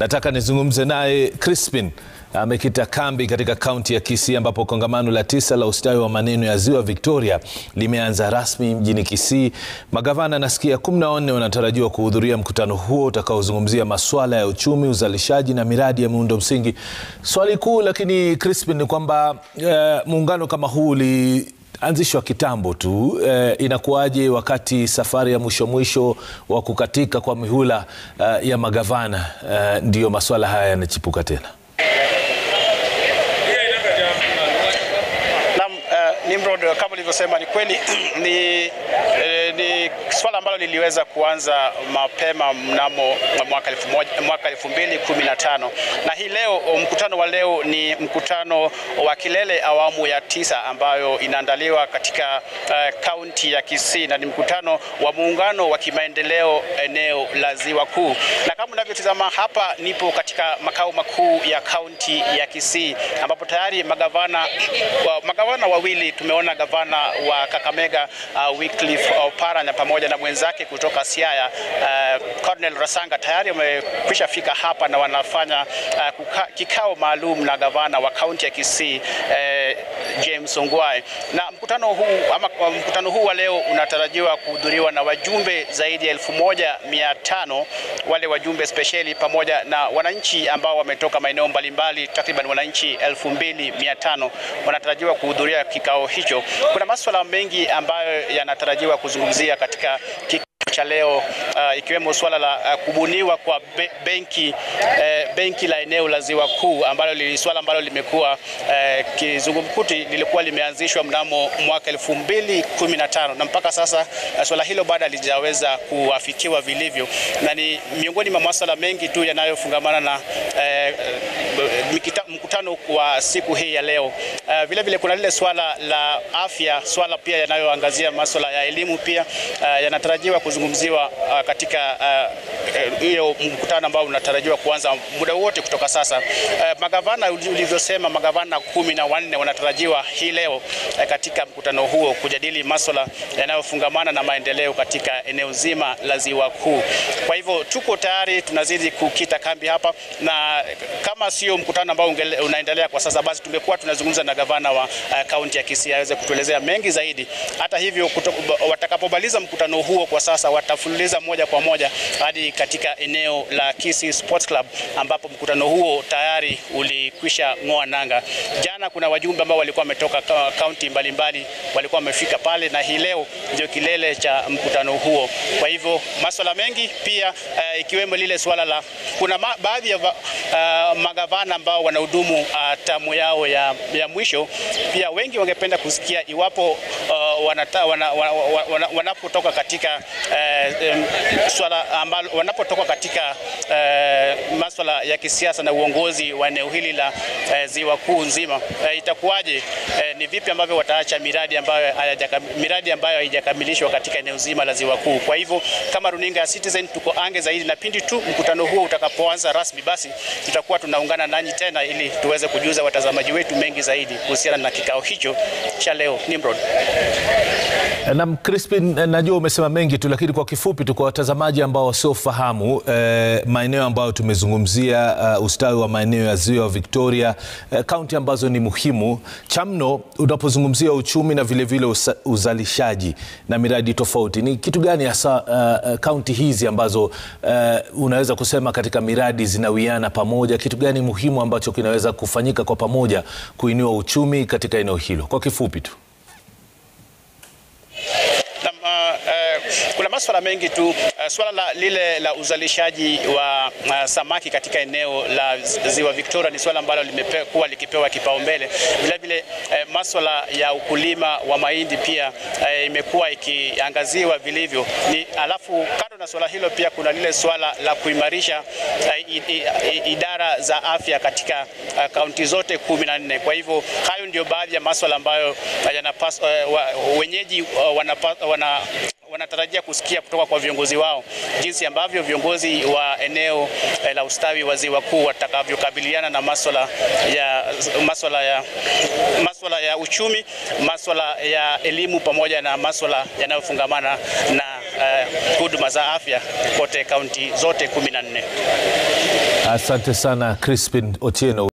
Nataka nizungumze naye Crispin amekita kambi katika kaunti ya Kisii ambapo kongamano la tisa la ustawi wa maneno ya Ziwa Victoria limeanza rasmi mjini Kisii. Magavana nasikia kumi na wanne wanatarajiwa kuhudhuria mkutano huo utakaozungumzia masuala ya uchumi, uzalishaji na miradi ya miundo msingi. Swali kuu lakini Crispin ni kwamba eh, muungano kama huu uli anzishwa kitambo tu eh, inakuwaje wakati safari ya mwisho mwisho wa kukatika kwa mihula eh, ya magavana eh, ndiyo masuala haya yanachipuka tena? Naam, uh, Nimrod, kama ulivyosema ni kweli ni, eh, ni swala ambalo liliweza kuanza mapema mnamo mwaka elfu moja- mwaka elfu mbili kumi na tano na hii leo mkutano wa leo ni mkutano wa kilele awamu ya tisa ambayo inaandaliwa katika eh, kaunti ya Kisii na ni mkutano wa muungano wa kimaendeleo eneo la Ziwa Kuu, na kama unavyotizama hapa, nipo katika makao makuu ya kaunti ya Kisii ambapo tayari magavana wa, magavana wawili tumeona gavana wa Kakamega uh, Wycliffe Oparanya pamoja na mwenzake kutoka Siaya uh, Cornel Rasanga tayari wamekwisha fika hapa na wanafanya uh, kuka, kikao maalum na gavana wa kaunti ya Kisii uh, James Ongwae na mkutano huu ama kwa mkutano huu wa leo unatarajiwa kuhudhuriwa na wajumbe zaidi ya elfu moja mia tano wale wajumbe spesheli pamoja na wananchi ambao wametoka maeneo mbalimbali takriban wananchi elfu mbili mia tano wanatarajiwa kuhudhuria kikao hicho. Kuna masuala mengi ambayo yanatarajiwa kuzungumzia katika kikao cha leo uh, ikiwemo suala la uh, kubuniwa kwa be benki uh, benki la eneo la Ziwa Kuu ambalo li swala ambalo limekuwa uh, kizungumkuti lilikuwa limeanzishwa mnamo mwaka elfu mbili kumi na tano na mpaka sasa uh, swala hilo bado halijaweza kuafikiwa vilivyo, na ni miongoni mwa masuala mengi tu yanayofungamana na uh, mikita, mkutano wa siku hii ya leo. Uh, vile vile kuna lile swala la afya, swala pia yanayoangazia masuala ya elimu pia uh, yanatarajiwa kuzungumziwa uh, katika hiyo uh, mkutano ambao unatarajiwa kuanza muda wote kutoka sasa. Uh, magavana ulivyosema, magavana kumi na wanne wanatarajiwa hii leo uh, katika mkutano huo kujadili masuala yanayofungamana na maendeleo katika eneo zima la Ziwa Kuu. Kwa hivyo tuko tayari, tunazidi kukita kambi hapa, na kama sio mkutano ambao unaendelea kwa sasa, basi tumekuwa tunazungumza na gavana wa kaunti uh, ya Kisii aweze kutuelezea mengi zaidi. Hata hivyo watakapomaliza mkutano huo kwa sasa watafululiza moja kwa moja hadi katika eneo la Kisii Sports Club ambapo mkutano huo tayari ulikwisha ng'oa nanga. Jana kuna wajumbe ambao walikuwa wametoka kaunti mbalimbali walikuwa wamefika pale, na hii leo ndio kilele cha mkutano huo. Kwa hivyo masuala mengi pia uh, ikiwemo lile swala la kuna ma, baadhi ya uh, magavana ambao wanahudumu uh, tamu yao ya, ya mwisho, pia wengi wangependa kusikia iwapo uh, wanata, wana, wana, wana, wanapotoka katika uh, um, swala ambalo wanapotoka katika uh, masuala ya kisiasa na uongozi wa eneo hili la uh, Ziwa Kuu nzima uh, itakuwaje? Uh, ni vipi ambavyo wataacha miradi ambayo miradi ambayo haijakamilishwa katika eneo zima la Ziwa Kuu. Kwa hivyo kama runinga ya Citizen tuko ange zaidi, na pindi tu mkutano huo utakapoanza rasmi, basi tutakuwa tunaungana nanyi tena ili tuweze kujuza watazamaji wetu mengi zaidi kuhusiana na kikao hicho cha leo. Nimrod. Naam, Crispin, najua umesema mengi tu, lakini kwa kifupi tu kwa watazamaji ambao wasiofahamu eh, maeneo ambayo tumezungumzia uh, ustawi wa maeneo ya Ziwa Victoria, kaunti eh, ambazo ni muhimu chamno unapozungumzia uchumi na vilevile vile uzalishaji na miradi tofauti, ni kitu gani hasa kaunti uh, hizi ambazo uh, unaweza kusema katika miradi zinawiana pamoja? Kitu gani muhimu ambacho kinaweza kufanyika kwa pamoja kuinua uchumi katika eneo hilo kwa kifupi tu? Kuna masuala mengi tu. Uh, swala la, lile la uzalishaji wa uh, samaki katika eneo la Ziwa Victoria ni swala ambalo limekuwa likipewa kipaumbele. Vile vile uh, masuala ya ukulima wa mahindi pia uh, imekuwa ikiangaziwa vilivyo. Ni alafu kando na swala hilo pia kuna lile swala la kuimarisha uh, idara za afya katika kaunti uh, zote kumi na nne. Kwa hivyo hayo ndio baadhi ya masuala ambayo uh, yanapaswa uh, wenyeji uh, wanapa, wana wanatarajia kusikia kutoka kwa viongozi wao jinsi ambavyo viongozi wa eneo eh, la ustawi wa Ziwa Kuu watakavyokabiliana na masuala ya masuala ya masuala ya uchumi, masuala ya elimu pamoja na masuala yanayofungamana na huduma uh, za afya kote kaunti zote kumi na nne. Asante sana Crispin Otieno.